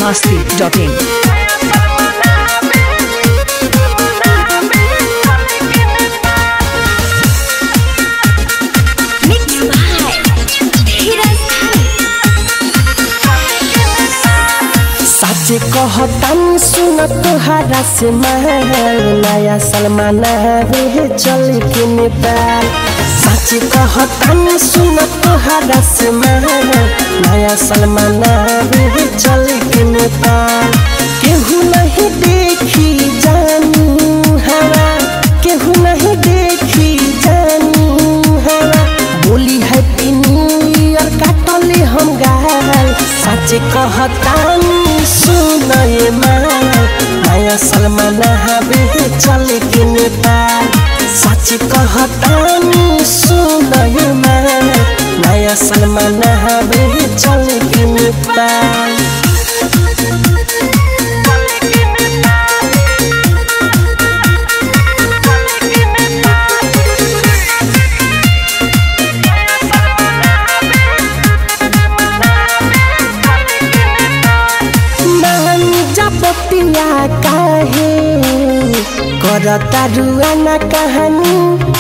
masti.in. Mix by धीरज साचे कहतानी सुन तोहरा से महल नया सलमान रे चल के नेपाल साचे कहतानी सुन तोहरा से महल नया सलमान रे चल के नेपाल केहू नहीं देखी जानू हवा केहू नहीं देखी जानू हवा बोली हैप्पी न्यू ईयर काटले हम गाल सच कहतानी सुन ये माल नया सलमान हवे चल के नेपाल सच कहतानी सुन ये माल नया सलमान हवे चल के नेपाल मान जपतिया काहे करता रुआना कहानी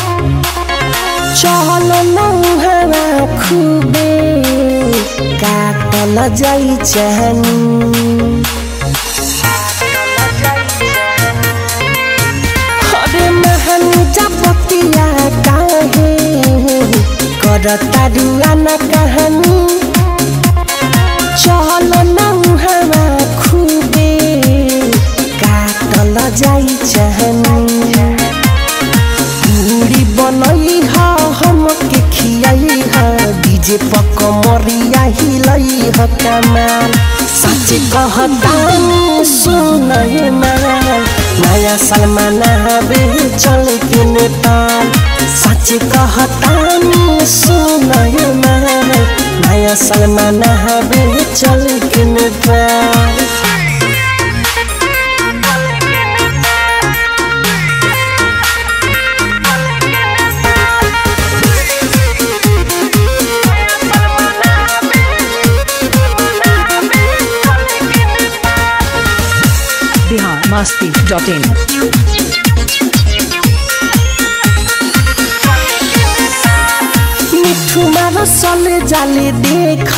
चल नौहरा खुबे काटल जाई चाहनी अरे महान जपतिया काहे करता रुआना कहानी चल नौहरा खुबे काटल जाई चाहनी पूरी बनई ह हमके खियाई ह डीजे पक मरिया हिलई ह कमाल सच कहतानी सुनय माल नया सलमान हवे चल के नेपाल सच कहतानी सुनय माल नया सलमान हवे चल के नेपाल Bihar masti.in. मिठू मारो सले जाले देख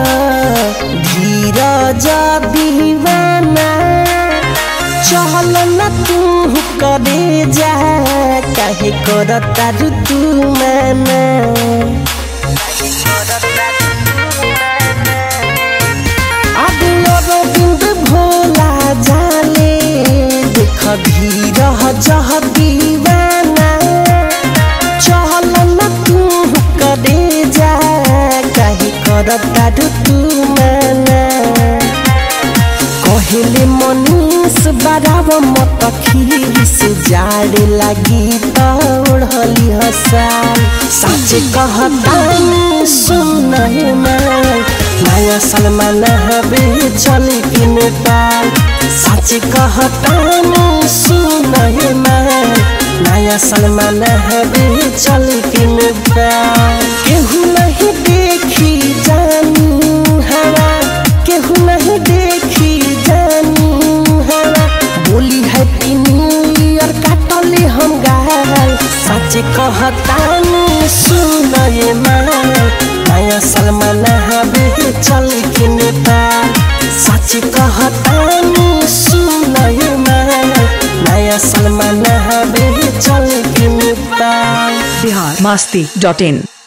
धीरज दीवाना चल न तू करे जा काहे करता ऋतु माना अगलो बिंद भोला जाले देख धीरज दीवाना चल न तू करे जा काहे करता तू माना कहले मनीष बराब मत खीस जाड़े लागी त ओढ़ली हसाल सच कहतानी सुन हे माल नया सलमान हवे चल के नेपाल सच कहतानी सुन हे माल नया सलमान हवे चल के नेपाल केहू नहीं देखी जानू हवा केहू नहीं देखी जानू हवा बोली हैप्पी न्यू ईयर काटले हम गाल सच कहतानी सुन ये माल नया सलमान हवे चल के नेपाल सच कहतानी सुन ये माल नया सलमान हवे चल के नेपाल Bihar masti.in.